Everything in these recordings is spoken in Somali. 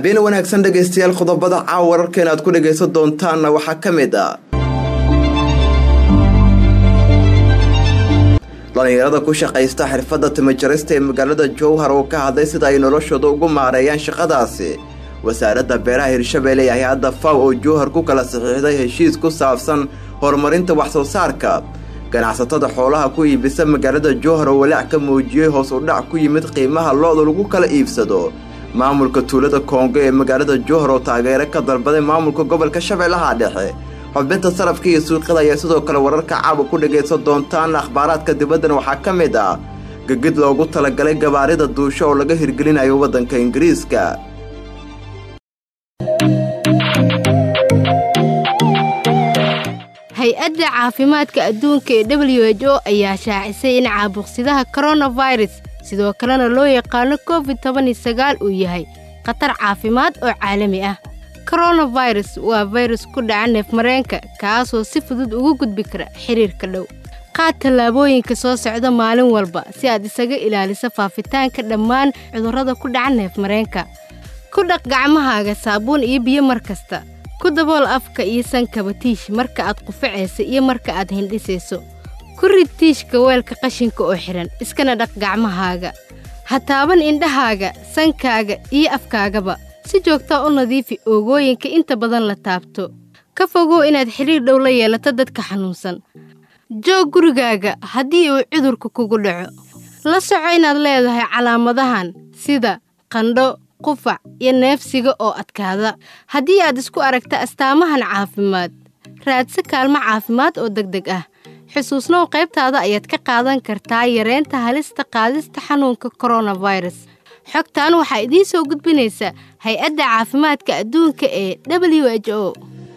habeen wanaagsan dhegaystayaal qodobada caawa wararkeena aad ku dhagaysan doontaanna waxaa ka mid ah dhallinyarada ku shaqaysta xirfadda timajarista ee magaalada jowhar oo ka hadlay sida ay noloshooda ugu maareeyaan shaqadaasi wasaaradda beeraha hirshabeelle ee hay-adda faw oo jowhar ku kala saxiixday heshiis ku saabsan horumarinta wax-soo saarka ganacsatada xoolaha ku iibisa magaalada jowhar oo walaac ka muujiyey hoos u dhac ku yimid qiimaha lo-da lagu kala iibsado maamulka tuulada koongo ee magaalada jowhar oo taageero ka dalbaday maamulka gobolka shabeellaha dhexe xubinta sarafka iyo suuqyada ayaa sidoo kale wararka caawa ku dhagaysan doontaan akhbaaraadka dibaddana waxaa ka mid ah gegid loogu talagalay gabaarida duusho oo laga hirgelinayo waddanka ingiriiska hay-adda caafimaadka adduunka ee w h o ayaa shaacisay in caabuqsidaha koronafirus sidoo kalena loo yaqaano covid toban iyo sagaal uu yahay khatar caafimaad oo caalami ah koronafirus waa fayrus ku dhaca neefmareenka kaasoo si fudud ugu gudbi kara xiriirka dhow qaad tallaabooyinka soo socda maalin walba si aad isaga ilaaliso faafitaanka dhammaan cudurrada ku dhaca neefmareenka ku dhaq gacmahaaga saabuun iyo biyo mar kasta ku dabool afka iyo sankaba tiish marka aad qufacaysa iyo marka aad hindhisayso ku rid tiishka weelka qashinka oo xidhan iskana dhaq gacmahaaga ha taaban indhahaaga sankaaga iyo afkaagaba si joogtaa u nadiifi oogooyinka inta badan la taabto ka fogow inaad xidhiir dhow la yeelato dadka xanuunsan joog gurigaaga haddii uu cudurka kugu dhaco la soco inaad leedahay calaamadahan sida qandho qufac iyo neefsiga oo adkaada haddii aad isku aragta astaamahan caafimaad raadsi kaalmo caafimaad oo deg deg ah xusuusnow qaybtaada ayaad ka qaadan kartaa yareynta halista qaadista xanuunka koronafirus xogtan waxaa idiin soo gudbinaysa hay-adda caafimaadka adduunka ee w h o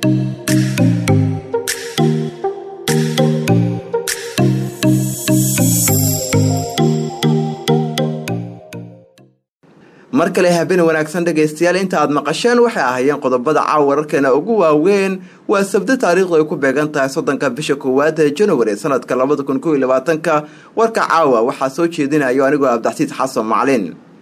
mar kale habeen wanaagsan dhegaystayaal inta aad maqasheen waxay ahaayeen qodobada caawa wararkeena ugu waaweyn waa sabdo taariikhdu ay ku beegan tahay soddonka bisha koowaad ee januari sanadka labada kun kow iyo labaatanka warka caawa waxaa soo jeedinayo anigoo abdaxsiid xasan maclin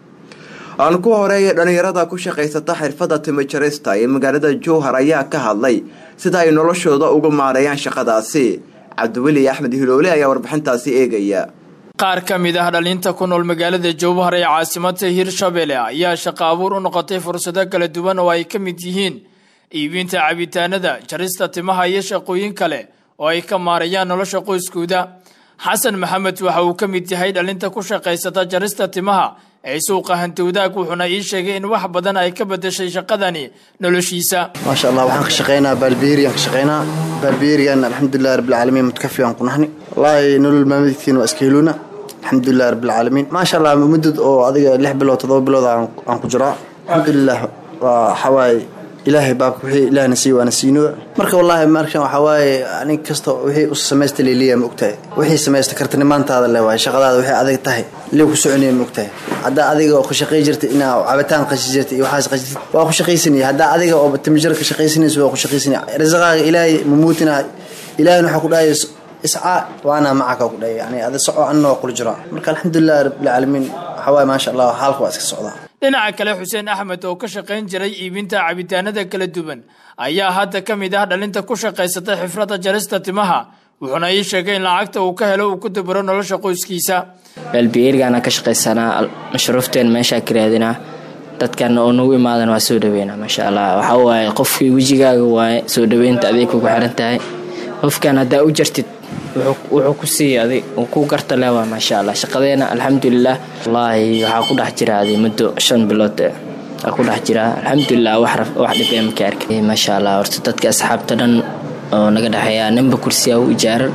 aan ku horeeya dhallinyarada ku shaqaysata xirfadda timajarista ee magaalada jowhar ayaa ka hadlay sida ay noloshooda uga maareeyaan shaqadaasi cabdiweli axmed hiloole ayaa warbixintaasi eegaya qaar ka mid ah dhalinta ku nool magaalada jowhar ee caasimada hirshabelle ayaa shaqo abuur u noqotay fursado kala duwan oo ay ka mid yihiin iibinta cabitaanada jarista timaha iyo shaqooyin kale oo ay ka maarayaan nolosha qoyskooda xasan maxamed waxa uu ka mid yahay dhalinta ku shaqaysata jarista timaha ee suuqa hantowdaag wuxuuna ii sheegay in wax badan ay ka bedeshay shaqadani noloshiisa maasha allah waxaan ka shaqaynaa baalbeeriyan ka shaqaynaa baalbeeriyan alxamdulilahi rabbilcaalamiin mutakafi aan ku nahni wallaahi nolol maalmeedkiina waa iska heluuna alxamdulilah rabbilcaalamiin maasha allah muddad oo adiga lix bilood toddoba bilood aan ku jiraa alxamdulilah waa waxawaaye ilaahay baabka wixii ilaahna siiy waana siino marka wallaahi markan waxaa waaye nin kasta wixii u samaysta leliya ma ogtahay wixii samaysta kartanimaantaada le waaye shaqadaada waxay adag tahay lee ku soconaya ma ogtahay haddaa adiga oo ka shaqay jirta inaa cabitaan qashi jirta iyo waxaas qashitid waa ku shaqaysanaya haddaa adiga oo timijar ka shaqaysanaysa waa ku shaqaysanaya risaqaaga ilaahay mamuutina ilaahayna waxaa ku dhahaya iscaa waana macaka ku dhahaya yani ada soco anna waa kula jiraa marka alxamdulilah rabbilcaalamiin waxaa waaye maasha allah xaalka waa iska socdaa dhinaca kale xuseen axmed oo ka shaqayn jiray iibinta cabitaanada kala duwan ayaa hadda ka mid ah dhalinta ku shaqaysata xifradda jarista timaha wuxuuna ii sheegay in lacagta uu ka helo uu ku dabaro nolosha qoyskiisa baalbiyeerigaana ka shaqaysanaa mashruufteen meeshaa ka raadinaa dadkan oo nagu imaadan waa soo dhaweynaa maasha allah waxaa waaye qofkii wejigaaga waaye soo dhaweynta aday kugu xiran tahay qofkan haddaa u jartid wuxuu ku siiya adig uu ku garta le waa maasha allah shaqadeena alxamdulilah wallaahi waxaa ku dhex jira aday muddo shan bilood aa ku dhex jira alxamdulilah wax dhib ee maka arkay maasha allah horta dadka asxaabta dhan oo naga dhexeeya ninba kursiyaa u ijaaran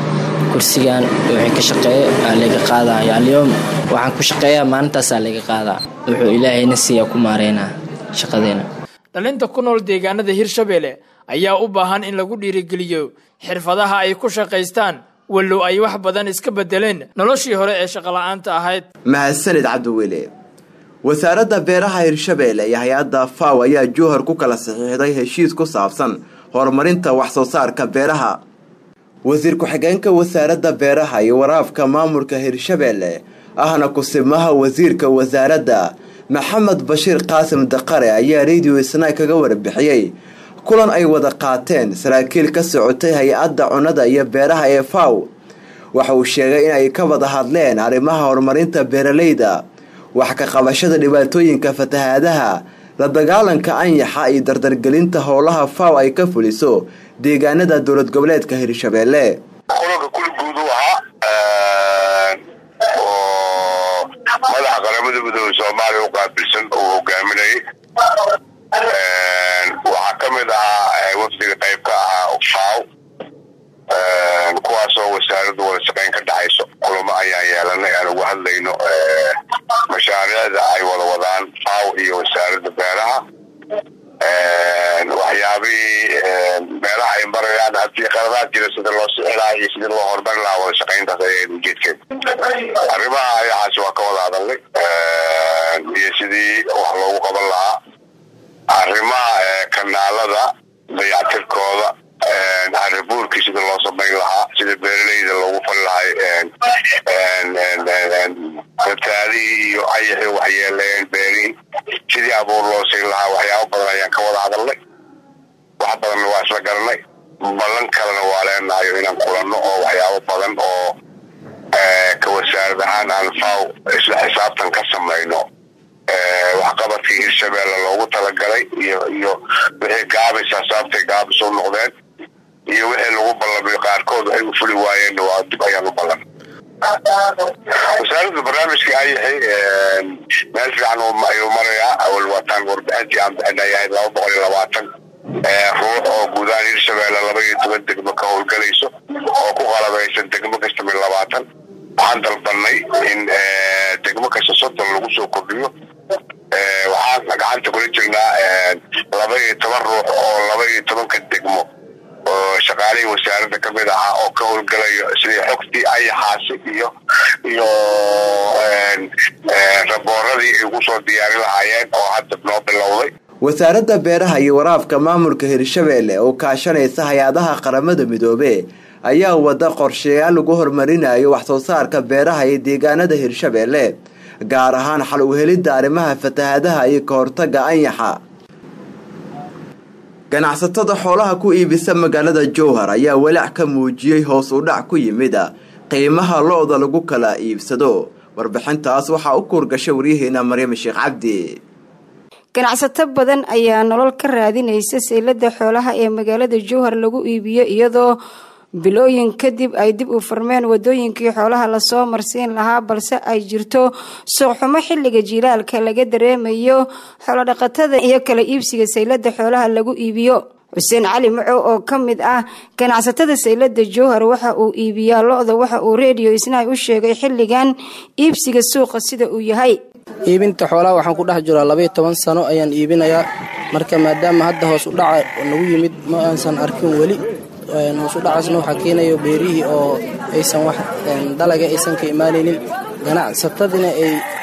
kursigan wixii ka shaqeeya aa laga qaadaya alyoom waxaan ku shaqeeyaa maalintaasaa laga qaadaa wuxuu ilaahayna siiya ku maareynaa shaqadeena dhalinta ku nool deegaanada hirshabelle ayaa u baahan in lagu dhiirigeliyo xirfadaha ay ku shaqaystaan wallow ay wax badan iska bedeleen noloshii hore ee shaqola'aanta ahayd mahadsanid cabdiweli wasaaradda beeraha hirshabeelle iyo hay-adda faw ayaa jowhar ku kala saxiixday heshiis ku saabsan horumarinta wax soo saarka beeraha wasiir ku-xigeenka wasaaradda beeraha iyo waraabka maamulka hirshabeelle ahna kusimaha wasiirka wasaaradda maxamed bashiir qaasim daqare ayaa radio isnaay kaga warbixiyey kulan ay wada qaateen saraakiil ka socotay hay-adda cunnada iyo beeraha ee faw waxa uu sheegay in ay ka wada hadleen arrimaha horumarinta beeralayda wax ka qabashada dhibaatooyinka fatahaadaha la dagaalanka anyaxa iyo dardargelinta howlaha faw ay ka fuliso deegaanada dowlad goboleedka hirshabeelle kulanka kuli guud u ahaa oo madaxa qaramada midooda soomaaliya u qaabilsan uu hogaaminayay waxaa ka mid ahaa wafdiga qayb ka ahaa faw kuwaasoo wasaaraddu wada shaqayn ka dhexayso kulamo ayaan yeelanay aan uga hadlayno mashaariicda ay wada wadaan faw iyo wasaaradda beeraha waxyaabihii meelaha ay marayaan haddii qaladaad jira sida loo sixilaa iyo sidii loo horumarin lahaa wada shaqayntaas ayaa ujeedkeed arrimaha ayahaasi waa ka wada hadalnay iyo sidii wax loogu qaban lahaa arrimaha kanaalada dayactirkooda arribuurkii sida loo samayn lahaa sida beeralayda loogu fali lahay fataadihii iyo ayaxii waxyeeleen beerihii sidii abuur loo siin lahaa waxyaabo badan ayaan ka wada hadalnay wax badanna waa isla garanay ballan kalena waa leenahayo inaan kulanno oo waxyaabo badan oo ka wasaarad ahaan aan faw isla xisaabtan ka samayno waxqabadkii hirshabeelle loogu talagalay iyo iyo wixii gaabis asaabtay gaabis u noqdeen iyo wixii lagu ballamay qaarkood waxay u fuli waayeen waa dib ayaan u ballan wasaaradda barnaamijka ayaxay meel fiican ayuu marayaa awal waataan warbixintii aan bixinay ahayd laba boqol iyo labaatan ruux oo guudahaan hirshabeelle laba iyo toban degmo ka howlgelayso oo ku qalabaysan degmo kasta mid labaatan waxaan dalbanay in degmo kasta soddon lagu soo kordhiyo waxaan gacanta kula jirnaa laba iyo toban ruux oo laba iyo tobanka degmo oo shaqaalihii wasaaradda ka mid ahaa oo ka howlgalayo sidii xogtii ayaxaasi iyo iyo rabooradii ay ugu soo diyaarin lahaayeen oo hadda noo bilowday wasaaradda beeraha iyo waraabka maamulka hirshabeelle oo kaashanaysa hay-adaha qaramada midoobe ayaa wada qorshayaal lagu horumarinayo wax soo saarka beeraha iyo deegaanada hirshabeelle gaar ahaan xal u helidda arrimaha fatahaadaha iyo ka hortagga anyaxa ganacsatada xoolaha ku iibisa magaalada jowhar ayaa walaac ka muujiyey hoos u dhac ku yimid qiimaha lo-da lagu kala iibsado warbixintaas waxaa u kuurgashay waryaheena maryam sheekh cabdi ganacsato badan ayaa nolol ka raadinaysa seylada xoolaha ee magaalada jowhar lagu iibiyo iyadoo bilooyin kadib ay dib u furmeen wadooyinkii xoolaha lasoo marsiin lahaa balse ay jirto suuqxumo xilliga jiilaalka laga dareemayo xoolodhaqatada iyo kala iibsiga saylada xoolaha lagu iibiyo xuseen cali macow oo ka mid ah ganacsatada saylada jowhar waxa uu iibiyaa lo-da waxa uu reediyo isnaay u sheegay xilligan iibsiga suuqa sida uu yahay iibinta xoolaha waxaan ku dhex jiraa labaiyo toban sano ayaan iibinayaa marka maadaama hadda hoos u dhaca nagu yimid ma aansan arkin weli hoos u dhacaasna waxaa keenayo beerihii oo aysan wax dalaga aysan ka imaanaynin ganacsatadina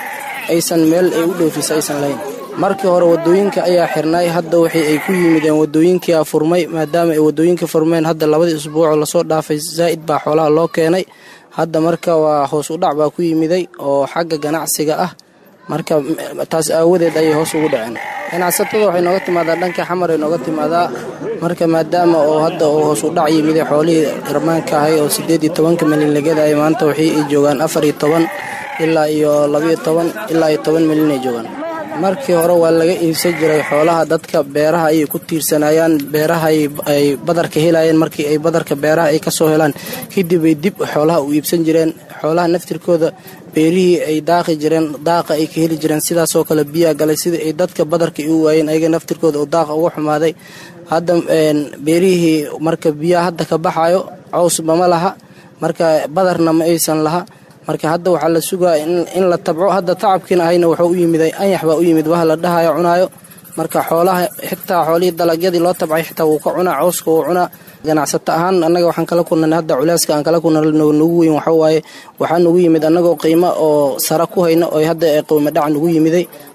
aysan meel ay u dhoofisa aysan lahayn markii hore wadooyinka ayaa xirnay hadda waxay ay ku yimideen wadooyinkia furmay maadaama ay wadooyinka furmeen hadda labadii isbuucoo lasoo dhaafay zaa'id baa xoolaha loo keenay hadda marka waa hoos u dhac baa ku yimiday oo xagga ganacsiga ah marka taas aawadeed ayay hoos ugu dhaceen ganacsatada waxay nooga timaadaa dhanka xamar ay nooga timaadaa marka maadaama oo hadda uu hoos u dhac yimid xoolihii irmaanka ahay oo sideed iyo tobanka milyan lagadaay maanta waxay ay joogaan afar iyo toban ilaa iyo labaiyo toban ilaa iyo toban milyan ay joogaan markii hore waa laga iibsan jiray xoolaha dadka beeraha ayay ku tiirsanayaan beeraha ay badarka helayeen markii ay badarka beeraha ay kasoo helaan kadib ay dib xoolaha u iibsan jireen xoolaha naftirkooda beerihii ay daaqi jireen daaqa ay ka heli jireen sidaasoo kale biyaa galay sidai ay dadka badarka u waayeen ayaga naftirkooda oo daaqa uga xumaaday hadda beerihii marka biyaha hadda ka baxayo cawsba ma laha marka badarna ma aysan laha marka hadda waxaa la sugaa in la tabco hadda tacabkiina ahayna wuxuu u yimid anyax baa u yimid waha la dhahayo cunaayo marka xoolaha xitaa xoolihii dalagyadii loo tabcay xitaa wuu ka cunaa cawska wuu cunaa ganacsato ahaan annaga waxaan kala kulnay hadda culeyska aan kala kulna nagu weyn waxawaaye waxaa nagu yimid annagoo qiimo oo sara ku hayno oo hadda qiimo dhac nagu yimiday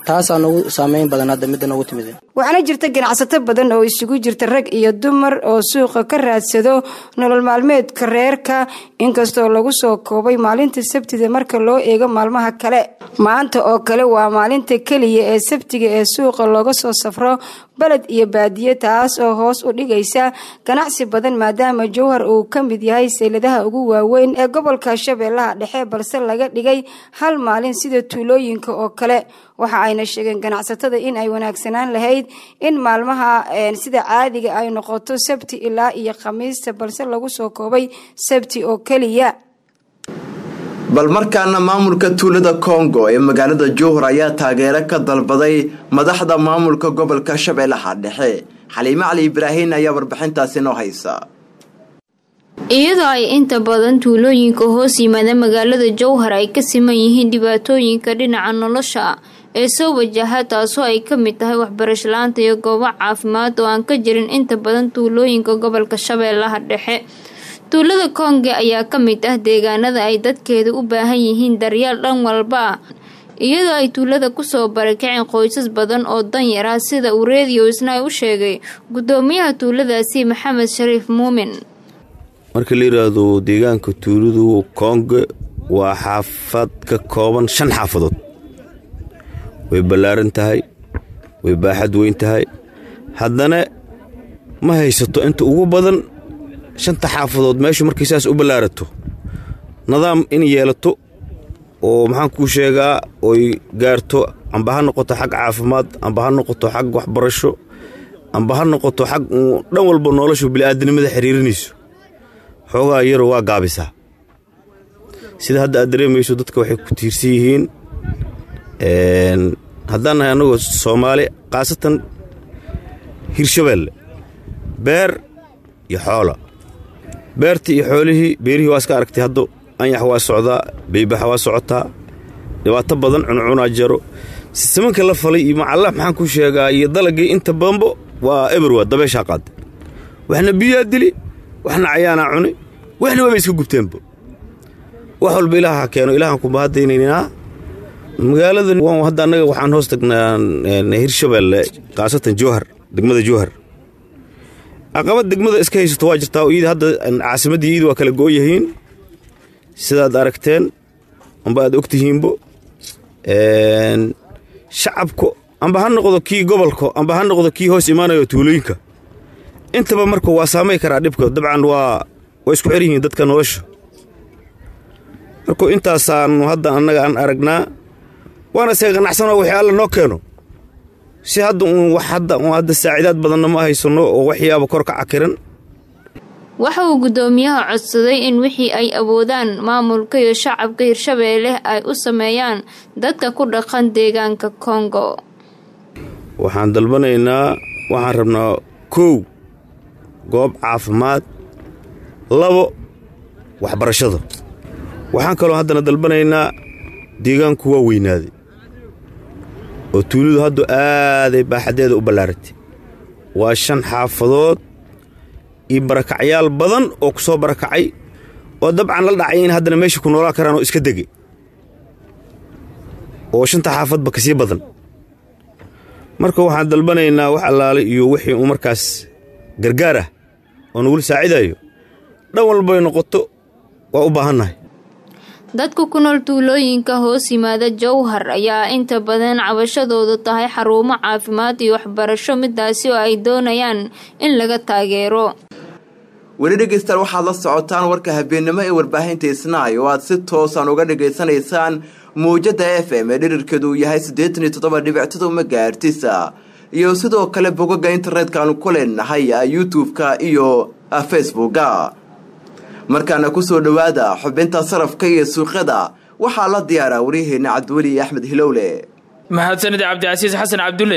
taasaa nagu saameyn badan hadda midda nagu timid waxaana jirta ganacsato badan oo isugu jirta rag iyo dumar oo suuqa ka raadsado nolol maalmeedka reerka inkastoo lagu soo koobay maalinta sabtida marka loo eego maalmaha kale maanta oo kale waa maalinta keliya ee sabtiga ee suuqa looga soo safro baled iyo baadiye taas oo hoos u dhigaysa ganacsi badan maadaama jowhar uu ka mid yahay sayladaha ugu waaweyn ee gobolka shabeellaha dhexe balse laga dhigay hal maalin sida tuulooyinka oo kale waxa ayna sheegeen ganacsatada in ay wanaagsanaan lahayd in maalmaha sida caadiga ay noqoto sabti ilaa iyo khamiista balse lagu soo koobay sabti oo keliya bal markaana maamulka tuulada kongo ee magaalada jowhar ayaa taageero ka dalbaday madaxda maamulka gobolka shabeellaha dhexe xaliime cali ibraahin ayaa warbixintaasi noo haysa iyadoo ay inta badan tuulooyinka hoos yimaada magaalada jowhar ay ka siman yihiin dhibaatooyinka dhinaca nolosha ee soo wajaha taasoo ay ka mid tahay waxbarasho la-aanta iyo goobo caafimaad oo aan ka jirin inta badan tuulooyinka gobolka shabeellaha dhexe tuulada konge ayaa ka mid ah deegaanada ay dadkeeda u baahan yihiin daryeel dhan walba ah iyadoo ay tuulada kusoo barakaceen qoysas badan oo danyar ah sida uu reediyo isna u sheegay gudoomiyaha tuuladaasi maxamed shariif muumin marka la yidhaahdo deegaanka tuuladu konge waa xaafad ka kooban shan xaafadood way ballaaran tahay way baaxad weyn tahay haddana ma haysato inta ugu badan shanta xaafadood meeshu markay saas u ballaarato nidaam in yeelato oo maxaan kuu sheegaa oy gaarto amba ha noqoto xag caafimaad amba ha noqoto xag waxbarasho amba ha noqoto xag dhan walba noloshu bili'aadanimada xiriirinayso xoogaa yaro waa gaabisaa sida hadda aad dareemayso dadka waxay ku tiirsan yihiin haddaan nahay annagoo soomaali khaasatan hirshabeelle beer iyo xoola beertii iyo xoolihii beerihii waa iska aragtay haddo anyax waa socdaa beybaxa waa socotaa dhibaato badan cuncunaa jaro sisamanka la falay iyo macalla maxaan ku sheegaa iyo dalagii inta badanbo waa eberwa dabeeshaa qaadday waxna biyaa dili waxna cayaanaa cuni waxna waaba iska gubteenba wax walba ilaaha keeno ilaahaan kumahadaynaynaa magaalada hadda annaga waxaan hoos tagnaa hirshabeelle khaasatan jowhar degmada jowhar caqabad degmada iska haysato waa jirtaa iyada hadda caasimaddii iyada waa kala go'yahiin sidaad aragteen amba aad og tihiinbo shacabku amba ha noqdo kii gobolka amba ha noqdo kii hoos imaanayo tuulooyinka intaba marka waa saamay karaa dhibka dabcan waa waa isku xer yihiin dadka nolosha markuu intaasaanu hadda annaga aan aragnaa waana isaga qanacsanoo wixii alla noo keeno si hadda uun wax hadda uun hadda saaciidaad badanna ma haysanno oo waxyaaba kor ka cakiran waxa uu guddoomiyaha codsaday in wixii ay awoodaan maamulka iyo shacabka hirshabeelle ay u sameeyaan dadka ku dhaqan deegaanka kongo waxaan dalbanaynaa waxaan rabnaa kow goob caafimaad labo waxbarashada waxaan kaloo haddana dalbanaynaa deegaanku waa weynaaday oo tuulidu haddu aaday baaxaddeeda u ballaaratay waa shan xaafadood iyo barakacyaal badan oo ku soo barakacay oo dabcan la dhacay in haddana meesha ku noolaan karaan oo iska degay oo shanta xaafadba ka sii badan marka waxaan dalbanaynaa wax allaale iyo wixii uu markaas gargaar ah oo nagula saacidayo dhan walbay noqoto waa u baahannahay dadka ku nool tuulooyinka hoos yimaada jowhar ayaa inta badan cabashadoodu tahay xarumo caafimaad iyo waxbarasho midaasi oo ay doonayaan in laga taageero weli dhegaystaal waxaad la socotaan warka habeennimo ee warbaahinta isnaay oo aad si toosan uga dhegaysanaysaan muwjada f m ee dhirirkeedu uu yahay siddeetan iyo toddoba dhibictada magaartisa iyo sidoo kale bogaga internetka aanu ku leenahay youtube-ka iyo facebooka markaana kusoo dhowaada xubinta sarafka iyo suuqyada waxaa la diyaaraa waryaheena cabdiweli axmed hilowle mahadsanid cabdicasiis xasan cabdulle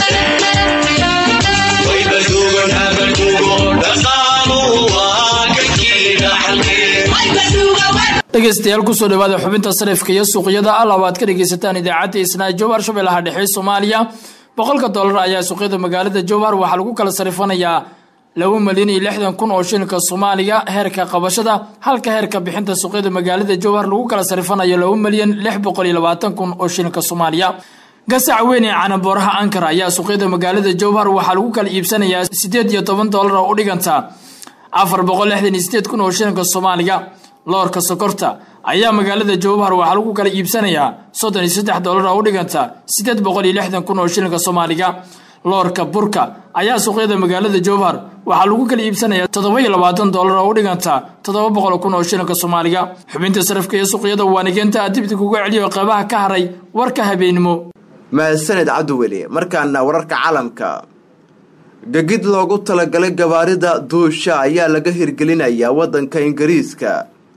dhegeystayaal kusoo dhawaada xubinta sarifka iyo suuqyada alaba aad ka dhegeysataan idaacadda isnaa jowhar shabeellaha dhexe soomaaliya boqolka dollar ayaa suuqyada magaalada jowhar waxaa lagu kala sarifanayaa laba malyan iyo lixdan kun oo shilinka soomaaliya heerka qabashada halka heerka bixinta suuqyada magaalada jowhar lagu kala sarifanayo laba malyan lix boqol iyo labaatan kun oo shilinka soomaaliya gasac weyn ee canabooraha ankara ayaa suuqyada magaalada jowhar waxaa lagu kala iibsanayaa siddeed iyo toban doolar oo u dhiganta afar boqol lixdan iyo sideed kun oo shilinka soomaaliga loorka sokorta ayaa magaalada jowhar waxaa lagu kala iibsanayaa soddon iyo saddex doolar oo u dhiganta siddeed boqol iyo lixdan kun oo shilinka soomaaliga loorka burka ayaa suuqyada magaalada jowhar waxaa lagu kala iibsanayaa toddoba iyo labaatan doolar oo u dhiganta toddoba boqol kun oo shilinka soomaaliga xubinta sarafka ee suuqyada waanigeenta dibdi kuga celiyo qeybaha ka haray warka habeenimo mahadsaned cabdiweli markaana wararka caalamka gegid loogu talagalay gabaarida duusha ayaa laga hirgelinayaa waddanka ingiriiska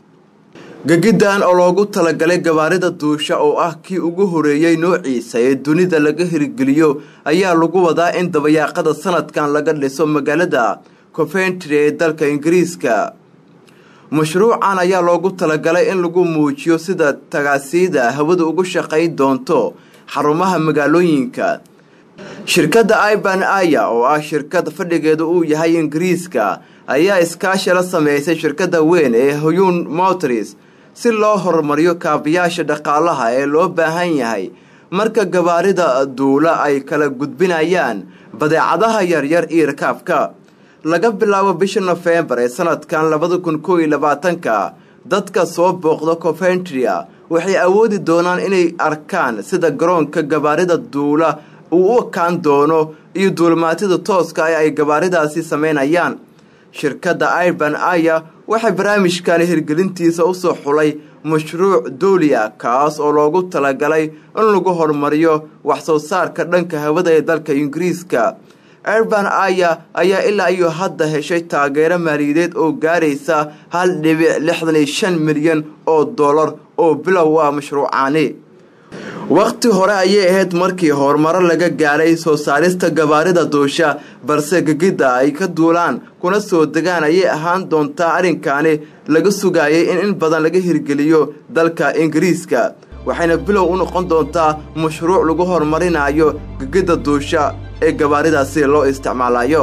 gegiddan oo loogu talagalay gabaarida duusha oo ah kii ugu horeeyey noociisa ee dunida laga hirgeliyo ayaa lagu wadaa in dabayaaqada sanadkan laga dhiso magaalada coventry ee dalka ingiriiska mashruucan ayaa loogu talagalay in lagu muujiyo sida tagaasiida hawada ugu shaqayn doonto xarumaha magaalooyinka shirkadda iban aya oo ah shirkad fadhigeedu uu yahay ingiriiska ayaa iskaashi la sameysay shirkadda weyn ee huyun motris si loo horumariyo kaabiyaasha dhaqaalaha ee loo baahan yahay marka gabaarida duula ay kala gudbinayaan badeecadaha yaryar iyo rakaabka laga bilaabo bisha nofembar ee sanadkan labada kun koo iyo labaatanka dadka soo booqda coventria waxay awoodi doonaan inay arkaan sida garoonka gabaarida duula uu u ekaan doono iyo duulimaatida tooska ee ay gabaaridaasi sameynayaan shirkadda iban aya waxay barnaamijkani hirgelintiisa usoo xulay mashruuc duuliya kaas oo loogu talagalay in lagu horumariyo wax soo saarka dhanka hawada ee dalka ingiriiska erban aya ayaa ilaa iyo hadda heshay taageero maaliyadeed oo gaaraysa hal dhibic lixdan iyo shan milyan oo dollar oo bilow ah mashruucaani wakhti hore ayay ahayd markii horumaro laga gaaray soo saarista gabaarida duusha balse gegidda ay ka duulaan kuna soo degaan ayay ahaan doontaa arrinkaani laga sugayay in in badan laga hirgeliyo dalka ingiriiska waxayna bilow u noqon doontaa mashruuc lagu horumarinayo gegidda duusha ee gabaaridaasi loo isticmaalayo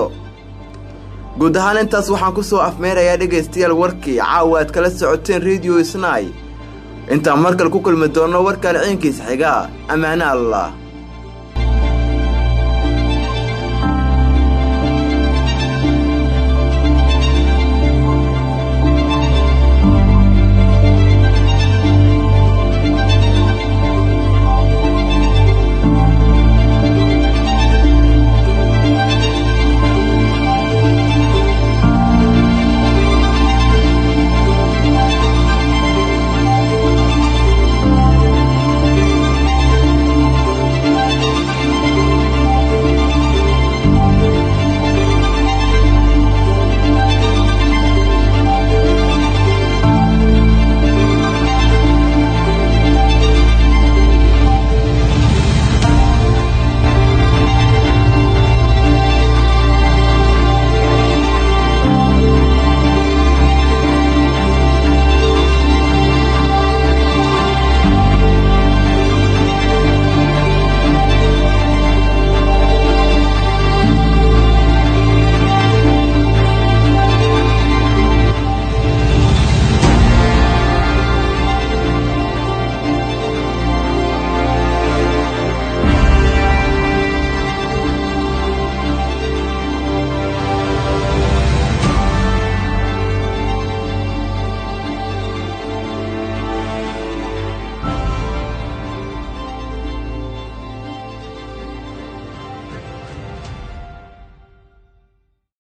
guud ahaan intaas waxaan ku soo afmeerayaa dhegaystayaal warkii caawa aad kala socoteen rediyo snai intaan markale ku kulmi doonno warkaan ciinkiis xiga ammaane allah